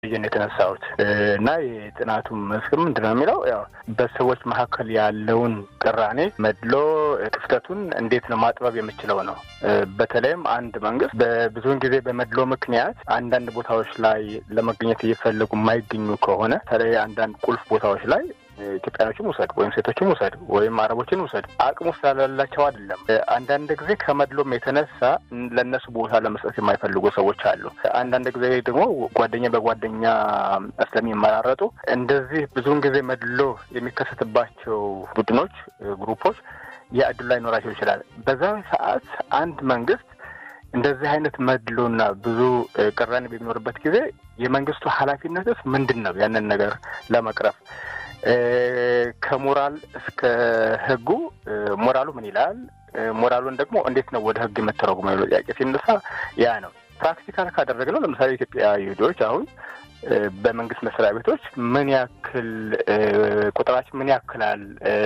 ብዬ ነው የተነሳሁት እና የጥናቱ መስክ ምንድን ነው የሚለው ያው በሰዎች መካከል ያለውን ቅራኔ፣ መድሎ፣ ክፍተቱን እንዴት ነው ማጥበብ የምችለው ነው። በተለይም አንድ መንግስት በብዙውን ጊዜ በመድሎ ምክንያት አንዳንድ ቦታዎች ላይ ለመገኘት እየፈለጉ የማይገኙ ከሆነ በተለይ አንዳንድ ቁልፍ ቦታዎች ላይ ኢትዮጵያኖችን ውሰድ ወይም ሴቶችን ውሰድ ወይም አረቦችን ውሰድ አቅሙ ስላላቸው አይደለም። አንዳንድ ጊዜ ከመድሎም የተነሳ ለእነሱ ቦታ ለመስጠት የማይፈልጉ ሰዎች አሉ። አንዳንድ ጊዜ ደግሞ ጓደኛ በጓደኛ ስለሚመራረጡ እንደዚህ ብዙውን ጊዜ መድሎ የሚከሰትባቸው ቡድኖች፣ ግሩፖች የእድሉ ላይ ኖራቸው ይችላል። በዛ ሰዓት አንድ መንግስት እንደዚህ አይነት መድሎና ብዙ ቅራኔ በሚኖርበት ጊዜ የመንግስቱ ኃላፊነትስ ምንድን ነው? ያንን ነገር ለመቅረፍ ከሞራል እስከ ህጉ ሞራሉ ምን ይላል? ሞራሉን ደግሞ እንዴት ነው ወደ ህግ የምተረጉመው የሚለው ጥያቄ ሲነሳ ያ ነው። ፕራክቲካል ካደረግነው ለምሳሌ ኢትዮጵያ ይሁዶች አሁን በመንግስት መስሪያ ቤቶች ምን ያክል ቁጥራችን ምን ያክላል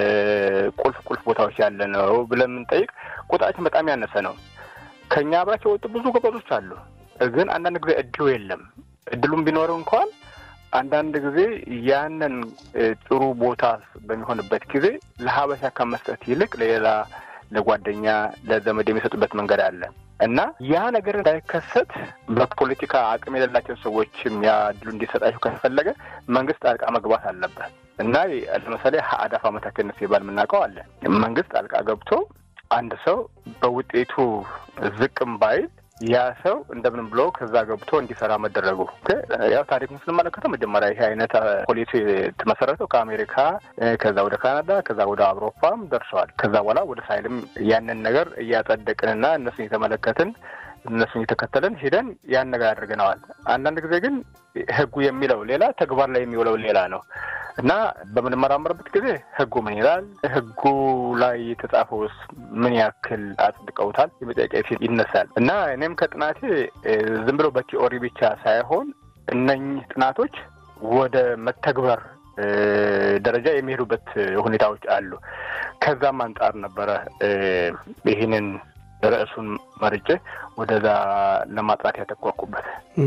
ቁልፍ ቁልፍ ቦታዎች ያለ ነው ብለን የምንጠይቅ ቁጥራችን በጣም ያነሰ ነው። ከኛ አብራቸው የወጡ ብዙ ጎበዞች አሉ። ግን አንዳንድ ጊዜ እድሉ የለም። እድሉም ቢኖረው እንኳን አንዳንድ ጊዜ ያንን ጥሩ ቦታ በሚሆንበት ጊዜ ለሀበሻ ከመስጠት ይልቅ ለሌላ ለጓደኛ፣ ለዘመድ የሚሰጡበት መንገድ አለ እና ያ ነገር እንዳይከሰት በፖለቲካ አቅም የሌላቸው ሰዎችም ያ እድሉ እንዲሰጣቸው ከተፈለገ መንግስት ጣልቃ መግባት አለበት እና ለምሳሌ አዳፋ መታከነት ሲባል የምናውቀው አለ። መንግስት ጣልቃ ገብቶ አንድ ሰው በውጤቱ ዝቅም ባይል ያ ሰው እንደምንም ብሎ ከዛ ገብቶ እንዲሰራ መደረጉ ያው ታሪክን ስንመለከተው መጀመሪያ ይሄ አይነት ፖሊሲ የተመሰረተው ከአሜሪካ ከዛ ወደ ካናዳ ከዛ ወደ አውሮፓም ደርሰዋል። ከዛ በኋላ ወደ ሳይልም ያንን ነገር እያጸደቅንና እነሱን የተመለከትን እነሱን እየተከተልን ሄደን ያን ነገር አድርገነዋል። አንዳንድ ጊዜ ግን ህጉ የሚለው ሌላ፣ ተግባር ላይ የሚውለው ሌላ ነው እና በምንመራመርበት ጊዜ ህጉ ምን ይላል፣ ህጉ ላይ የተጻፈውስ ምን ያክል አጽድቀውታል የመጠያቂያ ፊት ይነሳል እና እኔም ከጥናቴ ዝም ብሎ በቲኦሪ ብቻ ሳይሆን እነኝህ ጥናቶች ወደ መተግበር ደረጃ የሚሄዱበት ሁኔታዎች አሉ። ከዛም አንጻር ነበረ ይህንን ርዕሱን መርጬ ወደዛ ለማጥራት ያተኮርኩበት።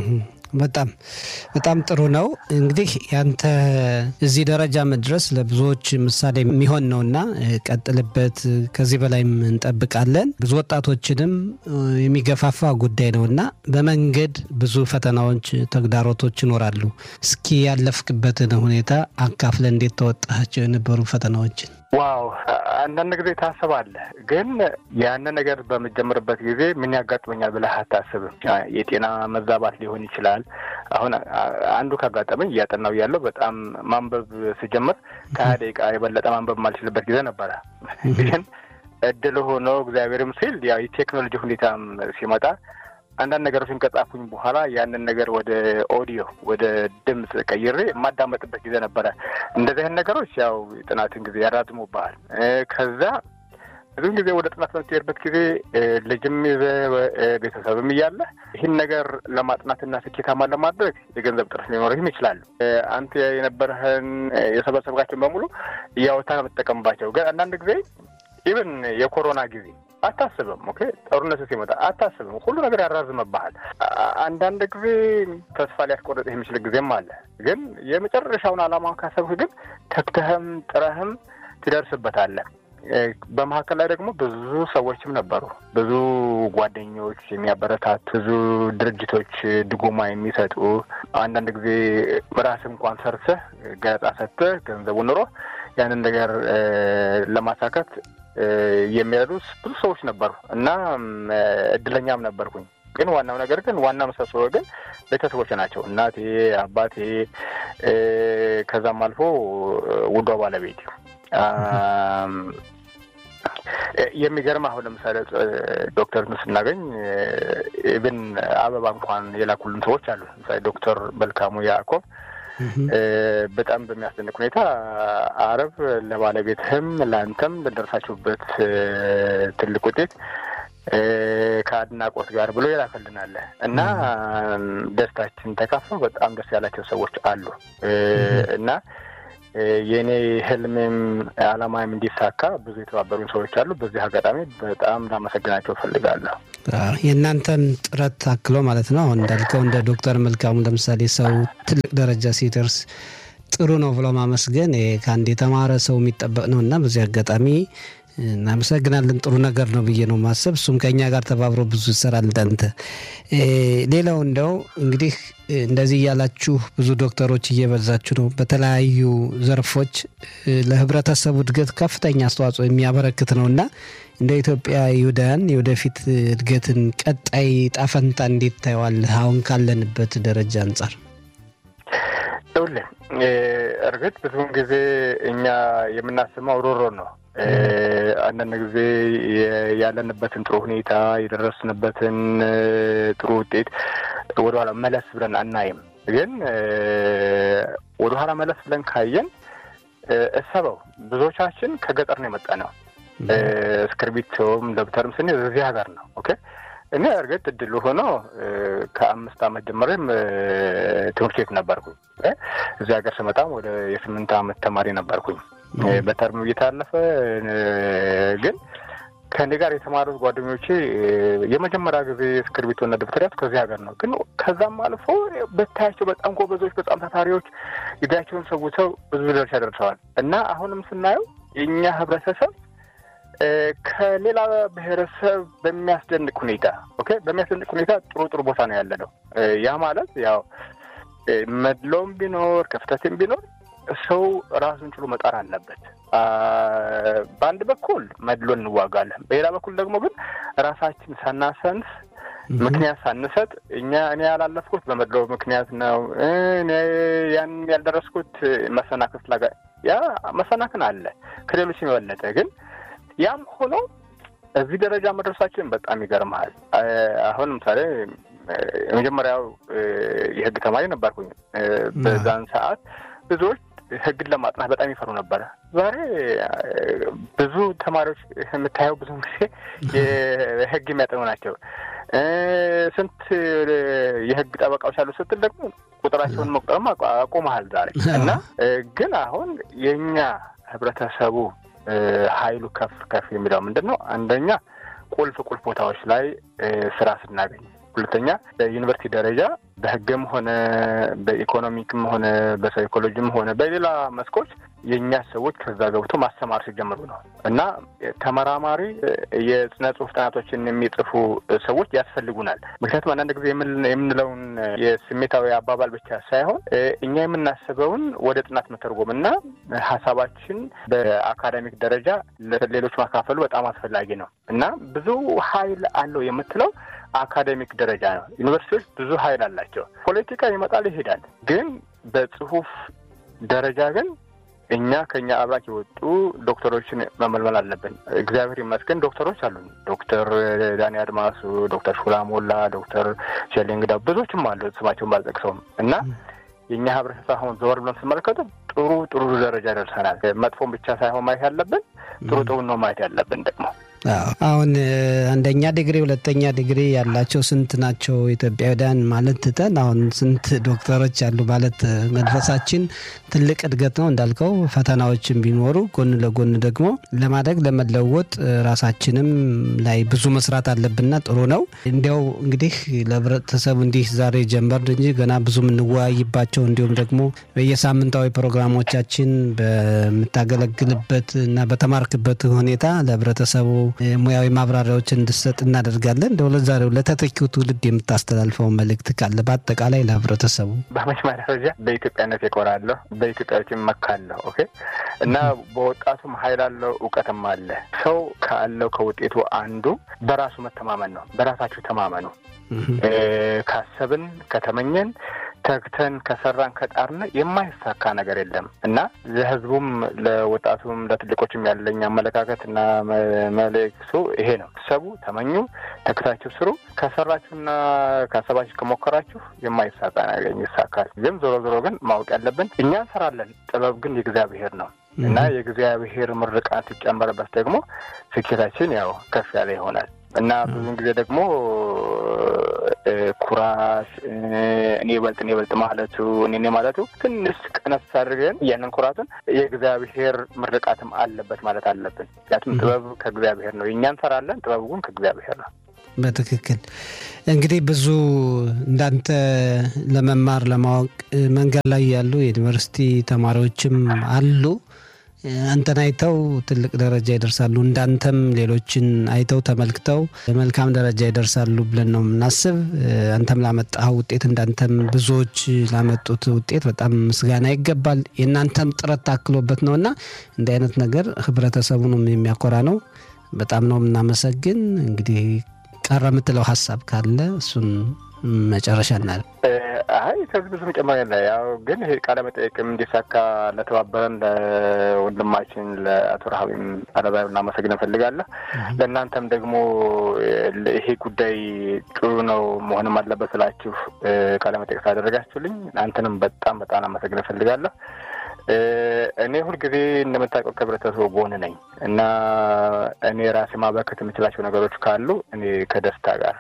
በጣም በጣም ጥሩ ነው። እንግዲህ ያንተ እዚህ ደረጃ መድረስ ለብዙዎች ምሳሌ የሚሆን ነውና ቀጥልበት፣ ከዚህ በላይም እንጠብቃለን። ብዙ ወጣቶችንም የሚገፋፋ ጉዳይ ነውና በመንገድ ብዙ ፈተናዎች፣ ተግዳሮቶች ይኖራሉ። እስኪ ያለፍክበትን ሁኔታ አካፍለ እንዴት ተወጣቸው የነበሩ ፈተናዎችን? ዋው አንዳንድ ጊዜ ታስባለህ፣ ግን ያንን ነገር በምጀምርበት ጊዜ ምን ያጋጥመኛል ብለህ አታስብም። የጤና መዛባት ሊሆን ይችላል። አሁን አንዱ ካጋጠመኝ እያጠናው ያለው በጣም ማንበብ ስጀምር ከሀያ ደቂቃ የበለጠ ማንበብ የማልችልበት ጊዜ ነበረ። ግን እድል ሆኖ እግዚአብሔርም ሲል ያው የቴክኖሎጂ ሁኔታም ሲመጣ አንዳንድ ነገሮችን ከጻፉኝ በኋላ ያንን ነገር ወደ ኦዲዮ ወደ ድምፅ ቀይሬ የማዳመጥበት ጊዜ ነበረ። እንደዚህ አይነት ነገሮች ያው የጥናትን ጊዜ ያራዝሙብሃል። ከዛ ብዙን ጊዜ ወደ ጥናት በምትሄድበት ጊዜ ልጅም ይዘህ ቤተሰብም እያለ ይህን ነገር ለማጥናትና ስኬታማ ለማድረግ የገንዘብ ጥረት ሊኖርህም ይችላሉ። አንተ የነበረህን የሰበሰብካቸውን በሙሉ እያወጣህ ነው የምትጠቀምባቸው። ግን አንዳንድ ጊዜ ኢቨን የኮሮና ጊዜ አታስብም። ኦኬ ጦርነቱ ሲመጣ አታስብም። ሁሉ ነገር ያራዝመብሃል። አንዳንድ ጊዜ ተስፋ ሊያስቆርጥ የሚችል ጊዜም አለ። ግን የመጨረሻውን ዓላማውን ካሰብህ ግን ተግተህም ጥረህም ትደርስበታለህ። በመካከል ላይ ደግሞ ብዙ ሰዎችም ነበሩ። ብዙ ጓደኞች የሚያበረታት፣ ብዙ ድርጅቶች ድጎማ የሚሰጡ አንዳንድ ጊዜ ራስህ እንኳን ሰርተህ ገለጻ ሰጥተህ ገንዘቡ ኑሮ ያንን ነገር ለማሳካት የሚረዱ ብዙ ሰዎች ነበሩ እና እድለኛም ነበርኩኝ። ግን ዋናው ነገር ግን ዋና ምሰሶ ግን ቤተሰቦች ናቸው። እናቴ፣ አባቴ ከዛም አልፎ ውዷ ባለቤት የሚገርም አሁን ለምሳሌ ዶክተርን ስናገኝ ኢብን አበባ እንኳን የላኩልን ሰዎች አሉ። ለምሳሌ ዶክተር መልካሙ ያዕቆብ በጣም በሚያስደንቅ ሁኔታ አረብ ለባለቤትህም ለአንተም ለደረሳችሁበት ትልቅ ውጤት ከአድናቆት ጋር ብሎ ይላክልናል እና ደስታችን ተካፍለው በጣም ደስ ያላቸው ሰዎች አሉ እና የእኔ ህልሜም አላማም እንዲሳካ ብዙ የተባበሩን ሰዎች አሉ። በዚህ አጋጣሚ በጣም ላመሰግናቸው እፈልጋለሁ። የእናንተን ጥረት ታክሎ ማለት ነው። አሁን እንዳልከው እንደ ዶክተር መልካሙ ለምሳሌ ሰው ትልቅ ደረጃ ሲደርስ ጥሩ ነው ብሎ ማመስገን ከአንድ የተማረ ሰው የሚጠበቅ ነው እና በዚህ አጋጣሚ እናመሰግናለን። ጥሩ ነገር ነው ብዬ ነው ማሰብ። እሱም ከእኛ ጋር ተባብሮ ብዙ ይሰራል። እንዳንተ ሌላው እንደው እንግዲህ እንደዚህ እያላችሁ ብዙ ዶክተሮች እየበዛችሁ ነው። በተለያዩ ዘርፎች ለህብረተሰቡ እድገት ከፍተኛ አስተዋጽኦ የሚያበረክት ነው እና እንደ ኢትዮጵያ ይሁዳውያን የወደፊት እድገትን ቀጣይ ጣፈንታ እንዴት ታየዋለህ? አሁን ካለንበት ደረጃ አንጻር ይኸውልህ እርግጥ ብዙውን ጊዜ እኛ የምናስመው ሮሮ ነው። አንዳንድ ጊዜ ያለንበትን ጥሩ ሁኔታ የደረስንበትን ጥሩ ውጤት ወደኋላ መለስ ብለን አናይም። ግን ወደኋላ መለስ ብለን ካየን እሰበው ብዙዎቻችን ከገጠር ነው የመጣ ነው። እስክርቢቶም ደብተርም ስንይዝ እዚህ ሀገር ነው። ኦኬ እኔ እርግጥ እድሉ ሆኖ ከአምስት ዓመት ጀምሬም ትምህርት ቤት ነበርኩኝ። እዚህ ሀገር ስመጣም ወደ የስምንት ዓመት ተማሪ ነበርኩኝ። በተርም እየታለፈ ግን ከእኔ ጋር የተማሩት ጓደኞቼ የመጀመሪያ ጊዜ እስክርቢቶና ደብተር ያዝኩት ከዚህ ሀገር ነው። ግን ከዛም አልፎ ብታያቸው በጣም ጎበዞች፣ በጣም ታታሪዎች ጊዜያቸውን ሰውተው ብዙ ደረጃ ደርሰዋል እና አሁንም ስናየው የእኛ ህብረተሰብ ከሌላ ብሔረሰብ በሚያስደንቅ ሁኔታ ኦኬ በሚያስደንቅ ሁኔታ ጥሩ ጥሩ ቦታ ነው ያለ ነው። ያ ማለት ያው መድሎም ቢኖር ክፍተትም ቢኖር ሰው ራሱን ችሎ መጣር አለበት። በአንድ በኩል መድሎ እንዋጋለን፣ በሌላ በኩል ደግሞ ግን ራሳችን ሳናሰንስ ምክንያት ሳንሰጥ እኛ እኔ ያላለፍኩት በመድሎ ምክንያት ነው፣ እኔ ያን ያልደረስኩት መሰናክል ስላጋ ያ መሰናክል አለ ከሌሎች የበለጠ ግን ያም ሆኖ እዚህ ደረጃ መድረሳችን በጣም ይገርመሃል። አሁን ለምሳሌ የመጀመሪያው የህግ ተማሪ ነበርኩኝ። በዛን ሰዓት ብዙዎች ህግን ለማጥናት በጣም ይፈሩ ነበረ። ዛሬ ብዙ ተማሪዎች የምታየው ብዙ ጊዜ የህግ የሚያጠኑ ናቸው። ስንት የህግ ጠበቃዎች አሉ ስትል ደግሞ ቁጥራቸውን መቁጠርም አቆመሃል ዛሬ እና ግን አሁን የእኛ ህብረተሰቡ ኃይሉ ከፍ ከፍ የሚለው ምንድን ነው? አንደኛ ቁልፍ ቁልፍ ቦታዎች ላይ ስራ ስናገኝ፣ ሁለተኛ በዩኒቨርሲቲ ደረጃ በህግም ሆነ በኢኮኖሚክም ሆነ በሳይኮሎጂም ሆነ በሌላ መስኮች የእኛ ሰዎች ከዛ ገብቶ ማስተማር ሲጀምሩ ነው እና ተመራማሪ የስነ ጽሁፍ ጥናቶችን የሚጽፉ ሰዎች ያስፈልጉናል። ምክንያቱም አንዳንድ ጊዜ የምንለውን የስሜታዊ አባባል ብቻ ሳይሆን እኛ የምናስበውን ወደ ጥናት መተርጎም እና ሀሳባችን በአካዳሚክ ደረጃ ለሌሎች ማካፈሉ በጣም አስፈላጊ ነው እና ብዙ ኃይል አለው የምትለው አካዴሚክ ደረጃ ነው። ዩኒቨርሲቲዎች ብዙ ኃይል አላቸው። ፖለቲካ ይመጣል ይሄዳል። ግን በጽሁፍ ደረጃ ግን እኛ ከኛ አብራክ የወጡ ዶክተሮችን መመልመል አለብን። እግዚአብሔር ይመስገን ዶክተሮች አሉን። ዶክተር ዳኒ አድማሱ፣ ዶክተር ሹላ ሞላ፣ ዶክተር ሸሌንግዳ ብዙዎችም አሉ ስማቸውን ባልጠቅሰውም እና የእኛ ህብረተሰብ አሁን ዘወር ብለን ስመለከቱ ጥሩ ጥሩ ደረጃ ደርሰናል። መጥፎን ብቻ ሳይሆን ማየት ያለብን ጥሩ ጥሩ ነው ማየት ያለብን ደግሞ አሁን አንደኛ ዲግሪ ሁለተኛ ዲግሪ ያላቸው ስንት ናቸው ኢትዮጵያውያን ማለት ትተን አሁን ስንት ዶክተሮች አሉ ማለት መንፈሳችን ትልቅ እድገት ነው እንዳልከው ፈተናዎችን ቢኖሩ ጎን ለጎን ደግሞ ለማደግ ለመለወጥ ራሳችንም ላይ ብዙ መስራት አለብንና ጥሩ ነው እንዲያው እንግዲህ ለህብረተሰቡ እንዲህ ዛሬ ጀመር እንጂ ገና ብዙ የምንወያይባቸው እንዲሁም ደግሞ በየሳምንታዊ ፕሮግራሞቻችን በምታገለግልበት እና በተማርክበት ሁኔታ ለህብረተሰቡ ሙያዊ ማብራሪያዎችን እንድሰጥ እናደርጋለን። እንደው ለዛሬው ለተተኪው ትውልድ የምታስተላልፈው መልእክት ካለ በአጠቃላይ ለህብረተሰቡ። በመጀመሪያ ደረጃ በኢትዮጵያነት እኮራለሁ፣ በኢትዮጵያዊት እመካለሁ። ኦኬ እና በወጣቱም ኃይል አለው፣ እውቀትም አለ። ሰው ካለው ከውጤቱ አንዱ በራሱ መተማመን ነው። በራሳችሁ ተማመኑ። ካሰብን ከተመኘን ተግተን ከሰራን ከጣርን የማይሳካ ነገር የለም እና ለህዝቡም ለወጣቱም ለትልቆችም ያለኝ አመለካከት እና መልእክቱ ይሄ ነው። ሰቡ፣ ተመኙ፣ ተግታችሁ ስሩ። ከሰራችሁና ካሰባችሁ ከሞከራችሁ የማይሳካ ነገር ይሳካል። ግን ዞሮ ዞሮ ግን ማወቅ ያለብን እኛ እንሰራለን፣ ጥበብ ግን የእግዚአብሔር ነው እና የእግዚአብሔር ምርቃት ሲጨመርበት ደግሞ ስኬታችን ያው ከፍ ያለ ይሆናል እና ብዙን ጊዜ ደግሞ ኩራት፣ እኔ በልጥ እኔ በልጥ ማለቱ እኔ ማለቱ ትንሽ ቀነስ አድርገን ያንን ኩራቱን የእግዚአብሔር ምርቃትም አለበት ማለት አለብን። ምክንያቱም ጥበብ ከእግዚአብሔር ነው። የእኛ እንሰራለን፣ ጥበቡ ግን ከእግዚአብሔር ነው። በትክክል እንግዲህ ብዙ እንዳንተ ለመማር ለማወቅ መንገድ ላይ ያሉ የዩኒቨርሲቲ ተማሪዎችም አሉ። አንተን አይተው ትልቅ ደረጃ ይደርሳሉ። እንዳንተም ሌሎችን አይተው ተመልክተው መልካም ደረጃ ይደርሳሉ ብለን ነው የምናስብ። አንተም ላመጣው ውጤት እንዳንተም ብዙዎች ላመጡት ውጤት በጣም ምስጋና ይገባል። የእናንተም ጥረት ታክሎበት ነው እና እንዲህ አይነት ነገር ህብረተሰቡንም የሚያኮራ ነው። በጣም ነው የምናመሰግን። እንግዲህ ቀረ የምትለው ሀሳብ ካለ እሱን መጨረሻ እናል። አይ ከዚህ ብዙ መጨመር የለ። ያው ግን ይሄ ቃለ መጠየቅም እንዲሳካ ለተባበረን ለወንድማችን ለአቶ ረሃቢም አለባይ እናመሰግን እንፈልጋለሁ። ለእናንተም ደግሞ ይሄ ጉዳይ ጥሩ ነው መሆንም አለበት ስላችሁ ቃለ መጠየቅ ስላደረጋችሁልኝ አንተንም በጣም በጣም አመሰግን እንፈልጋለሁ። እኔ ሁልጊዜ እንደምታውቀው ከህብረተሰቡ ጎን ነኝ እና እኔ ራሴ ማበረከት የምችላቸው ነገሮች ካሉ እኔ ከደስታ ጋር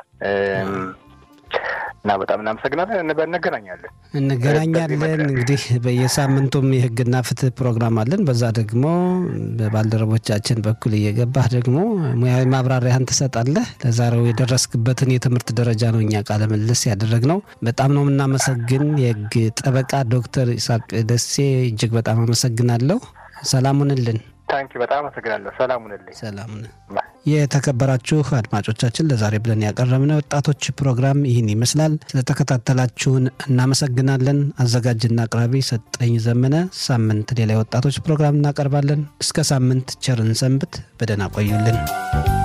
እና በጣም እናመሰግናለን። እንገናኛለን እንገናኛለን። እንግዲህ በየሳምንቱም የህግና ፍትህ ፕሮግራም አለን። በዛ ደግሞ በባልደረቦቻችን በኩል እየገባህ ደግሞ ሙያዊ ማብራሪያህን ትሰጣለህ። ለዛሬው የደረስክበትን የትምህርት ደረጃ ነው እኛ ቃለ ምልልስ ያደረግነው። በጣም ነው የምናመሰግን። የህግ ጠበቃ ዶክተር ይስሐቅ ደሴ እጅግ በጣም አመሰግናለሁ። ሰላሙንልን ታንኪ በጣም አመሰግናለሁ። ሰላሙንልኝ። ሰላሙን የተከበራችሁ አድማጮቻችን ለዛሬ ብለን ያቀረብነው ወጣቶች ፕሮግራም ይህን ይመስላል። ስለተከታተላችሁን እናመሰግናለን። አዘጋጅና አቅራቢ ሰጠኝ ዘመነ። ሳምንት ሌላ የወጣቶች ፕሮግራም እናቀርባለን። እስከ ሳምንት ቸርን ሰንብት። በደህና ቆዩልን።